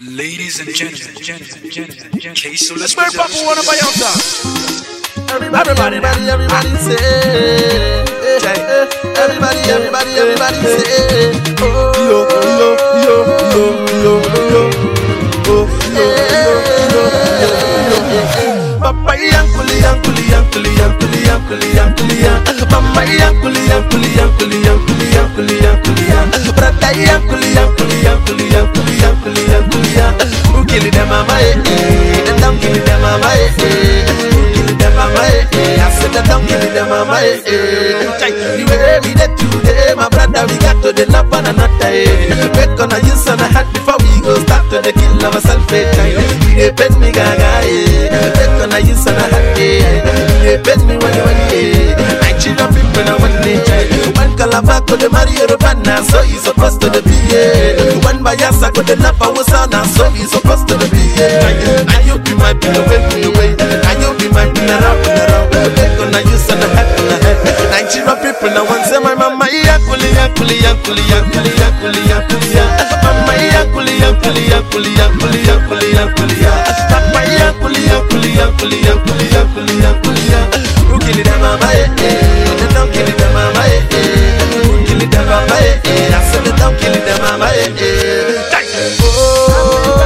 Ladies and gentlemen, gentlemen, gentlemen, gentlemen. Okay, so let's Where Papa wanna buy out Everybody, everybody, everybody say. eh, eh, Everybody, everybody, everybody say. Oh, yo, yo, yo, yo, yo, yo. Oh, yo, yo, yo, yo, yo. Papa yankuli, yankuli, yankuli, yankuli, yankuli, yankuli, yan. Mama yankuli, yankuli, yankuli, yankuli, yankuli, yankuli, yan. Brother yankuli, yankuli, yankuli, yankuli, yankuli, yankuli, yan. Who kill them, mama? Eh, eh. They don't kill them, mama. Eh, eh. Who kill them, mama? Eh, eh. I said they don't kill them, mama. Eh, eh. Chai, The way we did today, my brother, we got to the love one another. Eh. Make on a use on a hat before we go start to the kill ourselves. Eh. Chai, We dey bend me gaga. Eh. Make on a use on a hat. Eh. We dey bend me when when eh. Nigeria people now one day. Chai. One calabar go the marry Yoruba now, so you supposed to the be. Eh. One Bayasa go the Napa Wusa now, so you supposed to the be. Eh. Now you be my pillow, wait me away. Now you be my pillow, pillow. Make on a use on a hat on a head. Nigeria people now want say my mama yakuli yakuli yakuli yakuli yakuli yakuli ya. Mama yakuli yakuli yakuli yakuli yakuli yakuli ya. Papa yakuli yakuli yakuli yakuli yakuli yakuli ya. Who kill it, mama? Eh eh. They don't kill it, mama. Eh eh. Who kill it, mama? Eh eh. I said they don't kill it, mama. Eh eh. Die.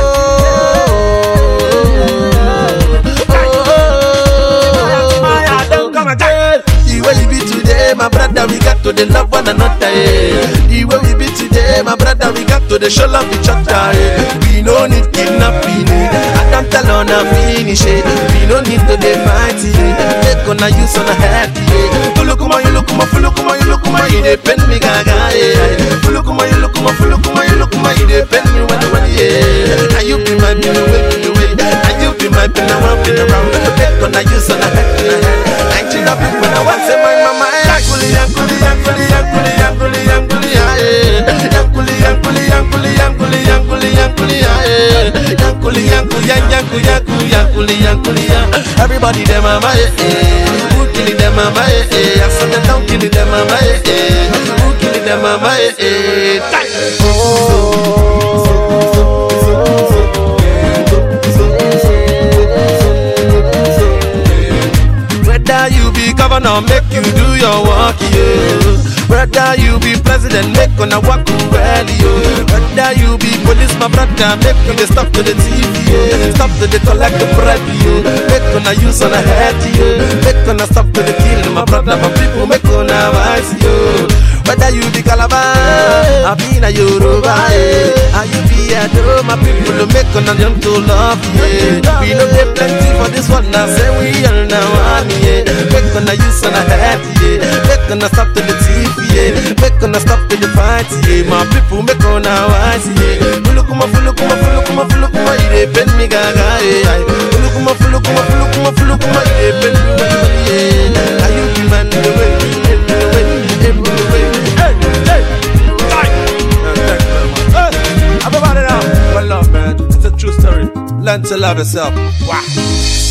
The way we be today, my brother, we got to the love one another. Eh. The way we be today, my brother, we got to the show love each other. Eh. We no need kidnapping. Eh. I don't tell on a finish. Eh. We no need to dey fight. Eh. Take on a use on a head. Eh. Fulukuma, you look kuma, fulukuma, you look kuma, you dey pen me gaga. Eh. Fulukuma, you look kuma, fulukuma, you look kuma, you dey pen me when when yeah. Now you be my pillow, wait me away. Now you be my pillow, I'll be around. Take on a use on a head. Nigeria people, I want say my mama. Yankuli, yankuli, yankuli, yankuli, yankuli, yankuli, yeah. Yankuli, yankuli, yankuli, yankuli, yankuli, yankuli, yeah. Yankuli, yankuli, yanku, yanku, yankuli, yankuli, yeah. Everybody them mama, eh, eh. Who kill them mama, eh, eh. I said they don't kill them mama, eh, eh. Who kill them mama, eh, eh. Die. Whether you be governor, make you do your work, yeah. Whether you be president, make una work well, yeah. Whether you be police, my brother, make you dey stop to the TV, yeah. Stop to the collect the bribe, yeah. Make una use on a head, yeah. Make una stop to the kill, my brother, my people, make una wise, yeah. Whether you be Calabar, I be na Yoruba, yeah. And you be Ado, my people, make una jump to love, yeah. We no get plenty for this one, now say we all now one, yeah. Make una use on a head, yeah. Make una stop to the TV, yeah. Make una stop to the fight, yeah. My people, make una wise, yeah. Fulukuma, fulukuma, fulukuma, fulukuma, you dey bend me gaga, yeah. Fulukuma, fulukuma, fulukuma, fulukuma, you dey bend me gaga, yeah. Are you the man the way, the way, the way? Hey, hey, die. Hey, everybody now. Well, love, man. It's a true story. Learn to love yourself. Wow.